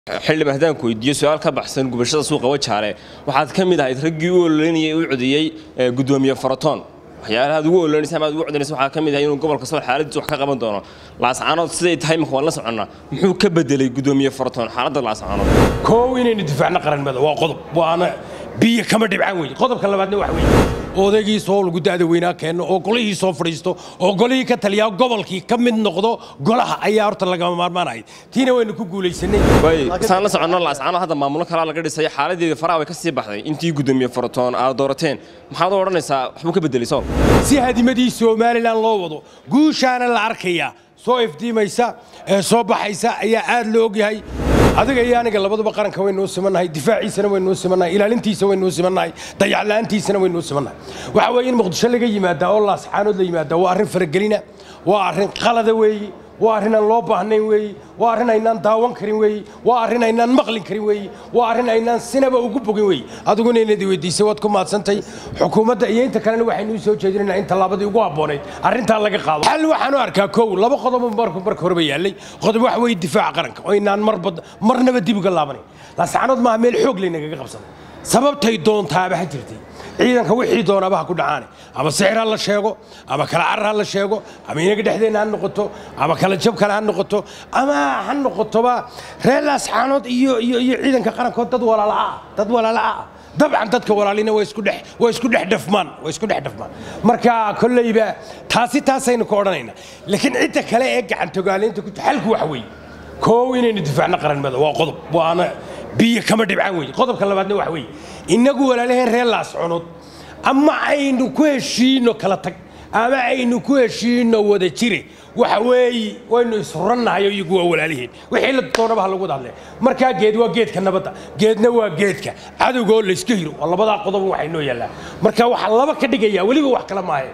xildhibaan haddaan ku weydiiyo su-aal ka baxsan gubashada suuqa wajaale waxaad ka mid ahayd raggii u ololeynayay u codiyey gudoomiye faratoon waxyaalaha aad ugu ololeynaysa ama aad ugu codinaysa waxaa ka mid ahay inuu gobolka sool xaaladiisa wax ka qaban doono laascaanood siday tahay imika waan la soconnaa muxuu ka bedelay gudoomiye faratoon xaaladda laascaanood koow inaynu difaacno qaranimada waa qodob waana biyo kama dhibcaan weeye qodobka labaadna wax weeye odaygii soo lagu da'da weynaa keenno oo golihii soo fadhiisto oo golihii ka taliyaa gobolkii ka mid noqdo golaha ayaa horta lagama maarmaanaya tiina waynu ku guulaysanay way saan la soconno laascaanood hadda maamulo kalaa laga dhisay xaaladeeda faraha way ka sii baxday intii gudoomiye faratoon aad doorateen maxaad u odhanaysaa waxbuu ka bedelay sool si hadimadii somalilan loo wado guushaana la arkayaa soo ifdiimaysa ee soo baxaysa ayaa aad loo ogyahay adiga iyo aniga labaduba qaranka waynuu simannahay difaaciisana waynuu simannahay ilaalintiisa waynuu simannahay dayacla'aantiisana waynuu simannahay waxa weeye in muqdisho laga yimaadaa oo laascaanood la yimaadaa waa arrin faragelina waa arrin qalada weeye waa arrin aan loo baahnayn weeye waa arrin aynaan daawan karin weeye waa arrin aynaan maqlin karin weeye waa arrin aynaan sinaba ugu bogin weeye adiguna inaad weydiisay waad ku maadsantay xukuumadda iyo inta kalena waxaynu soo jeedinaynaa in tallaabadii ugu habboonayd arrintaa laga qaado xal waxaan u arkaa kow laba qodob marka marka horeba yaallay qodob waxa weeye difaaca qaranka oo aynaan marba marnaba dib uga laabanayn laascaanood maaha meel xoog laynagaga qabsaday sababtay doontaaba ha jirtay ciidanka wixii doonaaba ha ku dhacaane ama sixir ha la sheego ama kala carar ha la sheego ama inaga dhexdeenna ha noqoto ama kala jab kale ha noqoto ama ha noqotoba reer laascaanood iyo iyo iyo ciidanka qarankood dad walaala'a dad walaala'a dabcan dadka walaalina waa isku dhex waa isku dhex dhafmaan waa isku dhex dhafmaan marka kolleyba taasi taasaynu ka odhanaynaa laakiin cidda kale ee gacantogaaleynta ku xalku waxa weeye koow inaynu difaacno qaranimada waa qodob waana biyo kama dhibcaan weeye qodobka labaadna waxa weeye innagu walaalaheen reer laascunood ama aynu ku heshiino kala tag ama aynu ku heshiino wada jire waxa weeye waynu ishurannahay oo iyagu waa walaaliheen wixii la doonaba ha lagu wada hadlee markaa geed waa geedka nabadda geedna waa geedka cadowga oo layska hiro waa labadaa qodob waxay noo yaallaan marka waxaa laba ka dhigaya weliba wax kale maahe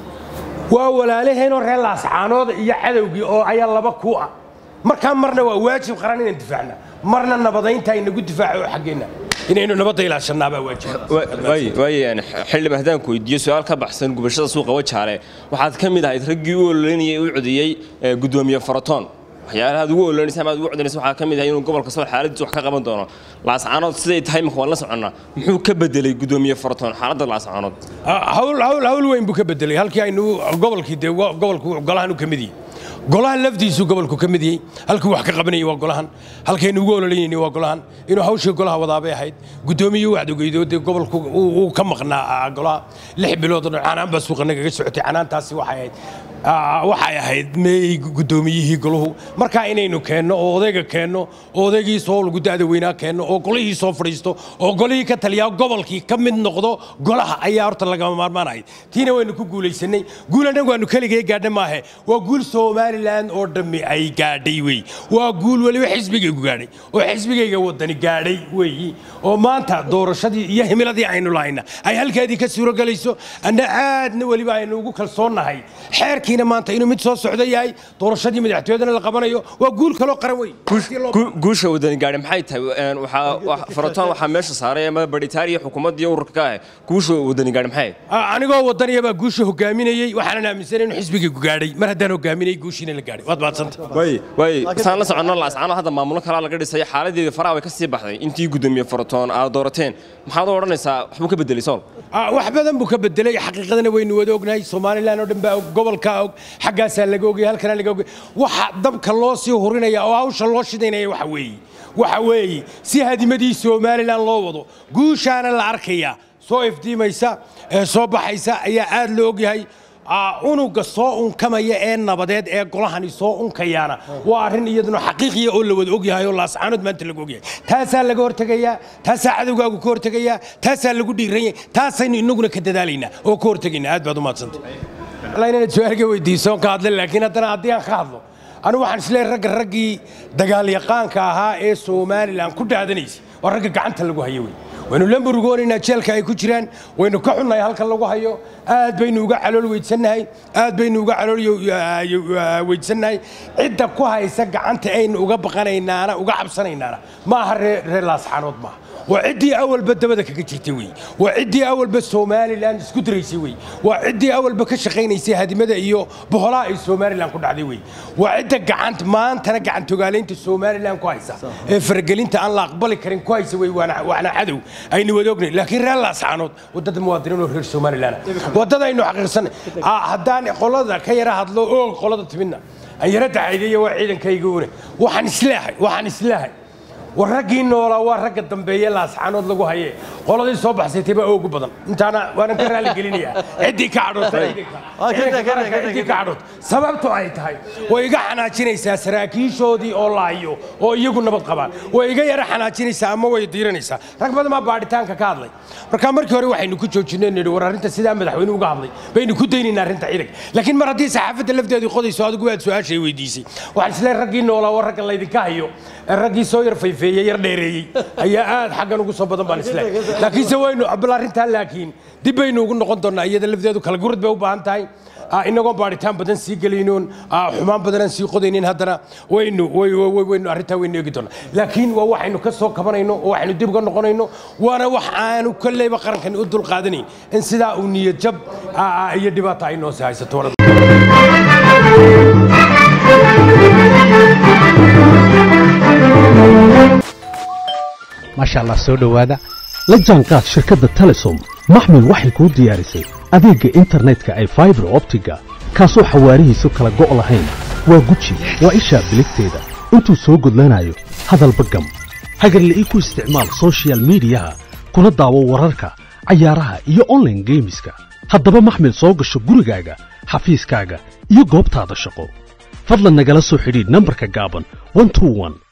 waa walaalaheenoo reer laascaanood iyo cadowgii oo ayaa laba ku ah markaa marna waa waajib qaran inaan difaacna marna nabadaynta inagu difaaco oo xaggeenna inaynu nabadda ilaashanaabaa waajib xildhibaan haddaan ku weydiiyo su-aal ka baxsan gubashada suuqa wajaale waxaad ka mid ahayd raggii u ololeynayay u codiyey gudoomiye faratoon waxyaalaha aad ugu ololeynaysa ama aad ugu codinaysa waxaa ka mid ahay inuu gobolka sool xaaladiisa wax ka qaban doono laascaanood siday tahay imika waan la soconnaa muxuu ka bedelay gudoomiye faratoon xaaladda laascaanood hawl hawl hawl weyn buu ka bedelay halkii aynu gobolkii dee gobolku golahan u ka mid yihi golahan lafdiisu gobolku ka mid yahay halkuu wax ka qabanayay waa golahan halkaynu ugu ololeynayni waa golahan inuu hawshii golaha wadaabay ahayd gudoomiyuu wacdogeydo dee gobolku uu ka maqnaa golaha lix bilood oo dhan canaan baa suuqa nagaga socotay canaantaasi waxay ahayd waxay ahayd meey gudoomiyihii goluhu markaa inaynu keenno oo odayga keenno oo odaygii soo lagu da'da weynaa keenno oo golihii soo fadhiisto oo golihii ka taliyaa gobolkii ka mid noqdo golaha ayaa horta lagama maarmaanaya tiina waynu ku guulaysanay guul annagu aanu keligay gaadha maahe waa guul somalilan oo dhammi ay gaadhay wey waa guul weliba xisbigaygu gaadhay oo xisbigayga wadani gaadhay weeyi oo maanta doorashadii iyo himiladii aynu lahayna ay halkeedii ka suurogelayso anna aadna weliba aynu ugu kalsoonnahay xeerkiina maanta inuu mid soo socdo yahay doorashadii madaxtooyadana la qabanayo waa guul kaloo qaran wey guusha wadani gaadhi maxay tahay waxaa faratoon waxaa meesha saaray ama baritaariya xukuumadda iyo ururka ka ah guusha wadani gaadhi maxay anigoo wadaniya baa guusha hogaaminayey waxaanan aaminsanay inuu xisbigaygu gaadhay mar haddaan hogaaminayay guushiina la gaadhay waad maadsanta way way saan la soconno laascaanood hadda maamulo kalaa laga dhisay xaaladeeda faraha way ka sii baxday intii gudoomiye faratoon aad doorateen maxaad u odhanaysaa waxbuu ka bedelay sool wax badan buu ka bedelay xaqiiqadana waynu wada ognahay somalilan oo dhan baa og gobolkaa og xaggaasaa laga ogay halkana laga ogay waxa dabka loo sii hurinaya oo hawsha loo shidaynaya waxa weeye waxa weeye si hadimadii somalilan loo wado guushaana la arkayaa soo ifdiimaysa ee soo baxaysa ayaa aad loo ogyahay unuga soo unkamaya ee nabadeed ee golahani soo unkayaana waa arrin iyaduna xaqiiqiya oo la wada ogyahay oo laascaanood maanta laga ogyahay taasaa laga hortegayaa taasaa cadowgaagu ka hortegayaa taasaa lagu dhiiranya taasaynu inaguna ka dadaalaynaa oo ka hortegaynaa aad baad u maadsantay inaad su-aalka weydiiso ka hadla laakiin haddana haddii aan ka hadlo anigu waxaan isleeyahay ragga raggii dagaalyaqaanka ahaa ee somalilan ku dhaadanaysay waa ragga gacanta lagu hayo wey waynu la murugoonaynaa jeelka ay ku jiraan waynu ka xunnahay halkan lagu hayo aad baynu uga calool weydsannahay aad baynu uga calool weydsannahay cidda ku haysa gacanta aynu uga baqanaynaana uga cabsanaynaana ma aha reer laascaanood maaha waa ciddii awalba dabada kaga jirtay wey waa ciddii awalba somalilan isku diraysay wey waa ciddii awalba ka shaqaynaysay hadimada iyo boholaha ay somalilan ku dhacday wey waa cidda gacant maantana gacantogaalaynta somalilan ku haysa ee faragelinta aan la aqbali karin ku haysa wey waana waana cadow aynu wada ognay laakiin reer laascaanood wadada muwaadiniin oo reer somalilan wadada aynu xaqiiqsanay haddaan qolada ka yara hadlo oog qolada timidna aan yara dacaydeeya waa ciidankayga une waxaan isleehay waxaan isleehay war raggii noolaa waa ragga dambeeye laascaanood lagu haye qoladii soo baxsaytay baa oogu badan intaana waanan ka raali gelinayaa ciddii ka cadhoodciddii ka cadhood sababtu ay tahay way iga xanaajinaysaa saraakiishoodii oo laayo oo iyagu nabad qabaan way iga yara xanaajinaysaa ama way diiranaysaa rag badan baa baadhitaanka ka hadlay marka markii hore waxaynu ku joojinay nidhi war arrinta sidaa madaxweyne uga hadlay baynu ku daynaynaa arrinta ciidanka laakiin mar haddii saxaafadda lafteedu qodayso adigu waad su-aashay weydiisay waxaan isleeyahay raggii noolaa waa ragga laydinka hayo raggii soo yar fayfeeyey yar dheereeyey ayaa aad xaggan ugu soo badan baan isleeyahay laakiinse waynu bal arrintaa laakiin dib baynu ugu noqon doonnaa iyada lafteedu kala gurad bay u baahan tahay inagoon baadhitaan badan sii gelaynoon xumaan badanaan sii qodaynin haddana waynu waynu arrintaa waynu eegi doonaa laakiin waa waxaynu ka soo kabanayno oo waxaynu dib uga noqonayno waana wax aanu kolleyba qarankan u dulqaadanayn in sidaa uu niyad jab iyo dhibaata ay noo sii haysato maasha allah soo dhowaada la jaanqaad shirkadda telesom maxmil waxay kuu diyaarisay adeegga internetka ay faibar optiga kaasoo xawaarihiisu kala go' lahayn waa guji waa ishaa biligteeda intuu soo gudlanayo hadalba gam hagarle ii ku isticmaal sochial midiyaha kuna daawo wararka cayaaraha iyo onlaine geemiska haddaba maxmil soo gasho gurigaaga xafiiskaaga iyo goobtaada shaqo fadlan nagala soo xidhiidh nambarka gaaban